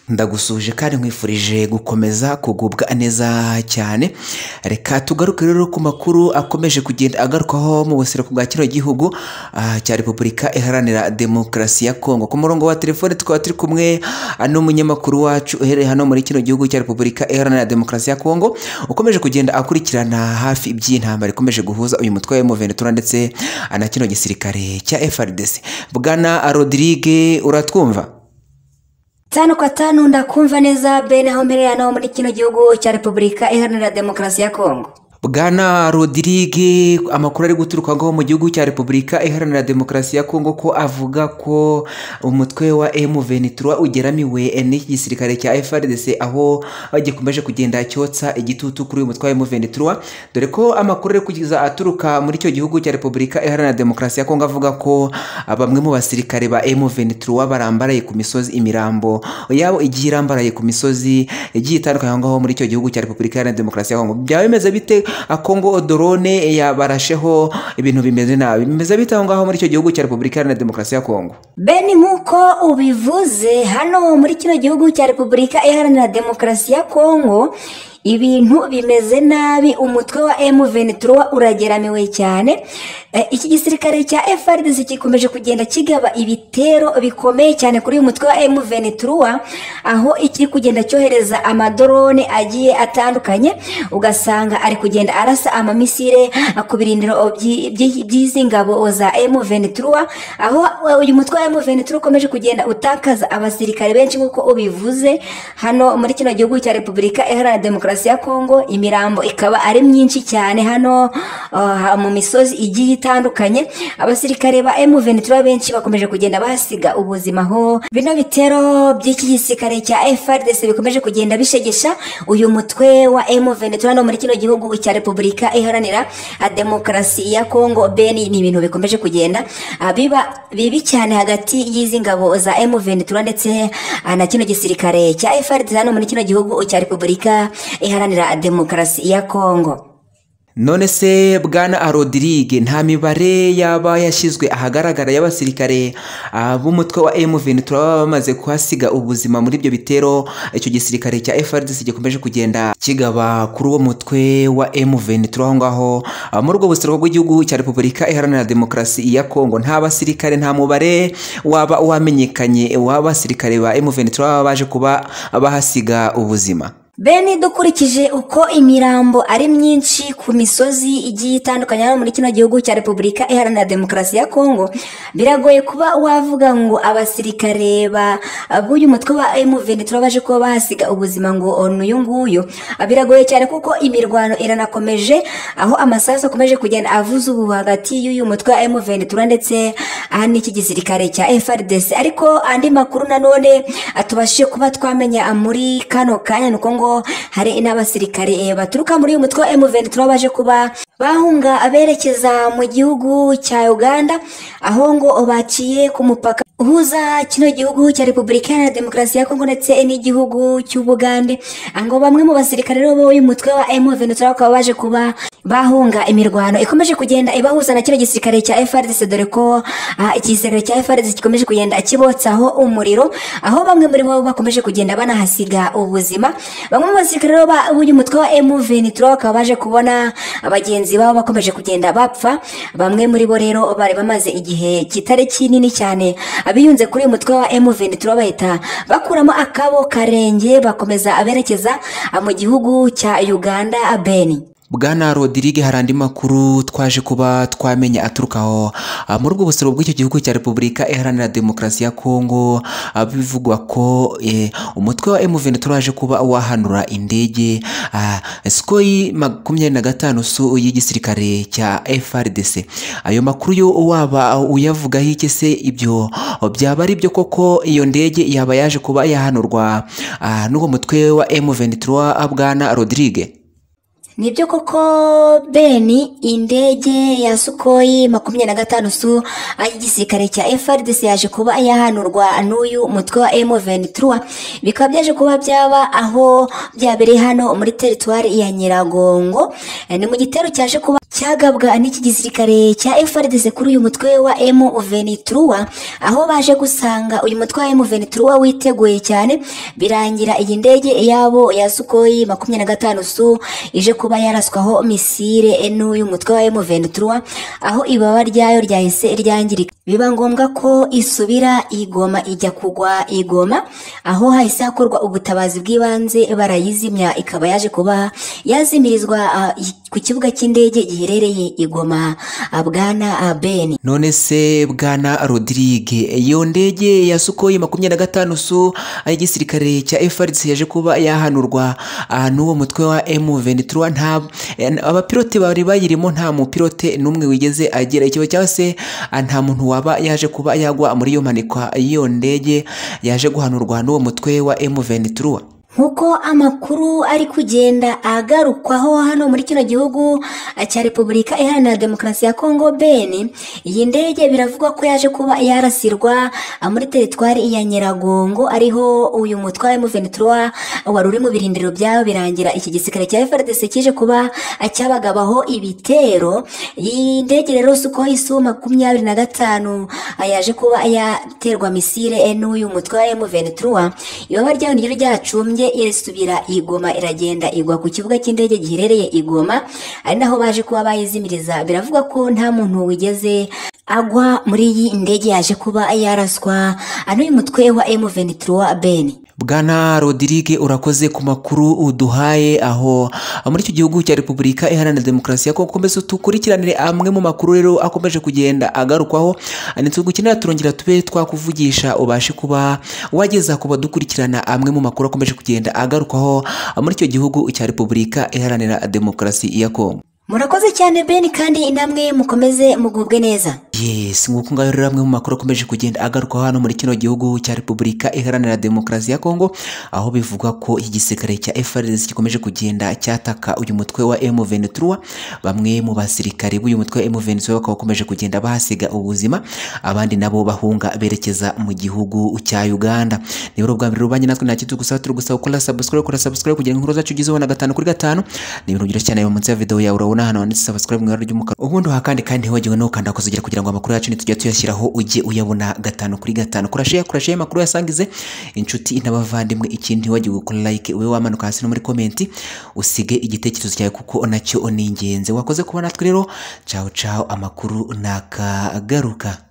ndagusuje kandi nkwifurije gukomeza kugubwa neza cyane reka tugaruke rero ku makuru akomeje kugenda agarukwaho mu buseruko bwa kino gihugu ah, cya repubulika iharanira demokarasi ya kongo ku murongo wa telefone tukaba turi kumwe ah, n'umunyamakuru wacu uherereye hano muri kino gihugu cya repubulika iharanira demokarasi ya kongo ukomeje kugenda akurikirana hafi iby'intambara ikomeje guhuza uyu mutwe wa emuventura ndetse ah, na kino gisirikare cya FRDC bwana rodrigue uratwumva tano kwa tano ndakumva neza bene aho mpereye hano muri kino gihugu cya repubulika iharanira demokarasi ya kongo bwana rodrigue amakuru ari guturukaho mu gihugu cya repubulika iharanira demokarasi ya kongo ko avuga ko umutwe wa M23 ugeramiwe n'iki gisirikare cya FRDC aho gikomeje kugenda cyotsa igitutu kuri uyu mutwe wa M23 dore ko amakuru ari kugeza aturuka muri icyo gihugu cya repubulika iharanira demokarasi ya kongo avuga ko bamwe mu basirikare ba M23 barambaraye ku misozi imirambo yabo igiye irambaraye ku misozi igiye itandukanye aho ngaho muri icyo gihugu cya repubulika iharanira demokarasi ya kongo byaba bimeze bite kongo dorone yabarasheho ibintu bimeze nabi bimeze bite aho ngaho muri icyo gihugu cya repubulika iharanira demokarasi ya kongo bene nk'uko ubivuze hano muri kino gihugu cya repubulika iharanira demokarasi ya kongo ibintu bimeze nabi umutwe wa M23 urageramiwe cyane Eh, iki gisirikare cya FARDC gikomeje kugenda kigaba ibitero bikomeye cyane kuri uyu mutwe wa M23 aho ikiri kugenda cyohereza amadorone agiye atandukanye ugasanga ari kugenda arasa amamisire ku birindiro byi- byi- by'izi ngabo za M23 aho uyu mutwe wa M23 ukomeje kugenda utakaza abasirikare benshi nk'uko ubivuze hano muri kino gihugu cya Repubulika Iharanira Demokarasi ya Kongo imirambo ikaba ari myinshi cyane hano ah, mu misozi igiye itandukanye abasirikare ba M23 benshi bakomeje kugenda basiga ubuzima ho bino bitero by'iki gisirikare cya FARDC bikomeje kugenda bishegesha uyu mutwe wa M23 hano muri kino gihugu cya Repubulika Iharanira ah, Demokarasi ya Kongo beni ni ibintu bikomeje kugenda ah, biba bibi cyane hagati y'izi ngabo za M23 ndetse ah, na kino gisirikare cya FARDC hano muri kino gihugu cya Repubulika Iharanira Demokarasi ya Kongo none se bwana rodrigue nta mibare yaba yashyizwe ahagaragara y'abasirikare ah, b'umutwe wa M23 baba bamaze kuhasiga ubuzima muri ibyo bitero icyo gisirikare cya FRDC gikomeje kugenda kigaba kuri uwo mutwe wa M23 aho ngaho Ah, muri ubwo buseruko bw'igihugu cya repubulika iharanira demokarasi ya kongo nta basirikare nta mubare waba wamenyekanye w'abasirikare ba M23 baba baje kuba bahasiga ubuzima Bene dukurikije uko imirambo ari myinshi ku misozi igiye itandukanye hano muri kino gihugu cya Repubulika Iharanira Demokarasi ya Kongo biragoye kuba wavuga ngo abasirikare ba b'uyu mutwe wa M23 baje kuba bahasiga ubuzima ngo n'uyu nguyu biragoye cyane kuko imirwano iranakomeje aho amasasu akomeje kugenda avuza ubu hagati y'uyu mutwe wa M23 ndetse aha n'iki gisirikare cya FRDC ariko andi makuru nanone atubashije kuba twamenya muri kano kanya nuko ngo hari n'abasirikare eh, baturuka muri uyu mutwe wa M23 baje kuba bahunga aberekeza mu gihugu cya Uganda aho ngo baciye ku mupaka uhuza kino gihugu cya Repubulika Iharanira Demokarasi ya Kongo ndetse n'igihugu cy'Ubugande Aha ngo bamwe mu basirikare rero b'uyu mutwe wa M23 bakaba baje kuba bahunga imirwano ikomeje kugenda ibahuza na kino gisirikare cya FARDC dore ko ah, iki gisirikare cya FARDC gikomeje kugenda kibotsaho umuriro aho bamwe muri bo bakomeje kugenda banahasiga ubuzima bamwe mu basirikare rero ba- b'uyu mutwe wa M23 bakaba baje kubona abagenzi babo bakomeje kugenda bapfa bamwe muri bo rero bari bamaze igihe kitari kinini cyane abiyunze kuri uyu mutwe wa M23 bahita bakuramo akabo karenge bakomeza aberekeza ah, mu gihugu cya Uganda Beni bwana rodrigue hari andi makuru twaje kuba twamenya aturuka aho Ah, muri ubwo busoro bw'icyo gihugu cya repubulika iharanira demokarasi ya kongo ah, bivugwa ko eh, umutwe wa M23 waje kuba wahanura indege ah, skoyi makumyabiri na gatanu su y'igisirikare cya FRDC ayo makuru yo waba uyavugaho iki se ibyo byaba ari byo koko iyo ndege yaba yaje kuba yahanurwa ah, n'uwo mutwe wa M23 bwana rodrigue nibyo koko beni indege ya sukoyi makumyabiri na gatanu su y'igisirikare cya FRDC yaje kuba yahanurwa n'uyu mutwe wa M23 bikaba byaje kuba byaba aho byabereye hano muri teritwari ya Nyiragongo Eh, ni mu gitero cyaje kuba cyagabwa n'iki gisirikare cya FRDC kuri uyu mutwe wa M23 aho baje gusanga uyu mutwe wa M23 witeguye cyane birangira iyi ndege yabo ya Sukhoi makumyabiri na gatanu su ije kuba yaraswaho misile n'uyu mutwe wa M23 aho ibaba ryayo ryahise ryangirika biba ngombwa ko isubira igoma ijya kugwa igoma aho hahise hakorwa ubutabazi bw'ibanze barayizimya ikaba yaje kuba yazimirizwa ah, i- ku kibuga cy'indege giherereye igoma ah, bwana ah, beni none se bwana rodirige iyo ndege ya sukoyi makumyabiri na gatanu su y'igisirikare cya FRDC yaje kuba yahanurwa ah, n'uwo mutwe wa M23 nta eh, abapilote bari bayirimo nta mupilote n'umwe wigeze agira ikibazo cyangwa se ah, nta muntu waba yaje kuba yagwa muri iyo mpanikwa y'iyo ndege yaje guhanurwa n'uwo mutwe wa M23 nk'uko amakuru ari kugenda agarukwaho hano muri kino gihugu eh, cya repubulika iharanira demokarasi ya kongo beni iyi ndege biravugwa ko yaje kuba yarasirwa ah, muri teritwari ya nyiragongo ariho uyu mutwe wa M23 wari uri mu birindiro byawo birangira iki gisirikare cya FRDC kije kuba ah, cyabagabaho ibitero iyi ndege rero suko isu makumyabiri na gatanu ah, yaje kuba yaterwa misile eh, n'uyu mutwe wa M23 ibaba ryawo niryo ryacumbye irisubira igoma iragenda igwa ku kibuga cy'indege giherereye igoma ari naho baje kuba bayizimiriza biravugwa ko nta muntu wigeze agwa muri iyi ndege yaje kuba yaraswa n'uyu mutwe wa M23 Ben bwana rodirige urakoze ku makuru uduhaye aho muri icyo gihugu cya repubulika iharanira demokarasi ko ukomeze dukurikiranire amwe mu makuru rero akomeje kugenda agarukwaho ntitugukenera turongera tube twakuvugisha ubashe kuba wageza ku badukurikirana amwe mu makuru akomeje kugenda agarukwaho muri icyo gihugu cya repubulika iharanira demokarasi ya kongo murakoze cyane Ben kandi namwe mukomeze mugubwe neza yes nk'uko ngaho rero amwe mu makuru akomeje kugenda agaruka hano muri kino gihugu cya repubulika iharanira demokarasi ya kongo aho bivugwa ko igisirikare cya FRDC gikomeje kugenda cyataka uyu mutwe wa M23 bamwe mu basirikare b'uyu mutwe wa M23 bakaba bakomeje kugenda bahasiga ubuzima abandi nabo bahunga berekeza mu gihugu cya Uganda niba uri ubwa mbere rubanye natwe nta kitugusaba turi gusaba gukora subscribe gukora subscribe kugira ngo inkuru zacu ugezeho na gatanu kuri gatanu ni ibintu byoroshye cyane munsi ya video yawe urabona hano handitse subscribe mu ibara ry'umukara ubundi uhakande kandi ntibagiwe no gukanda kuzugira kugira ngo amakuru yacu nitujya tuyashyiraho ujye uyabona gatanu kuri gatanu kurashiya kurashiya amakuru yasangize inshuti n'abavandimwe ikindi ntibagiwe gukora like ube wamanuka hasi no muri komenti usige igitekerezo cyawe kuko nacyo ni ingenzi wakoze kuba natwe rero caho caho amakuru nakagaruka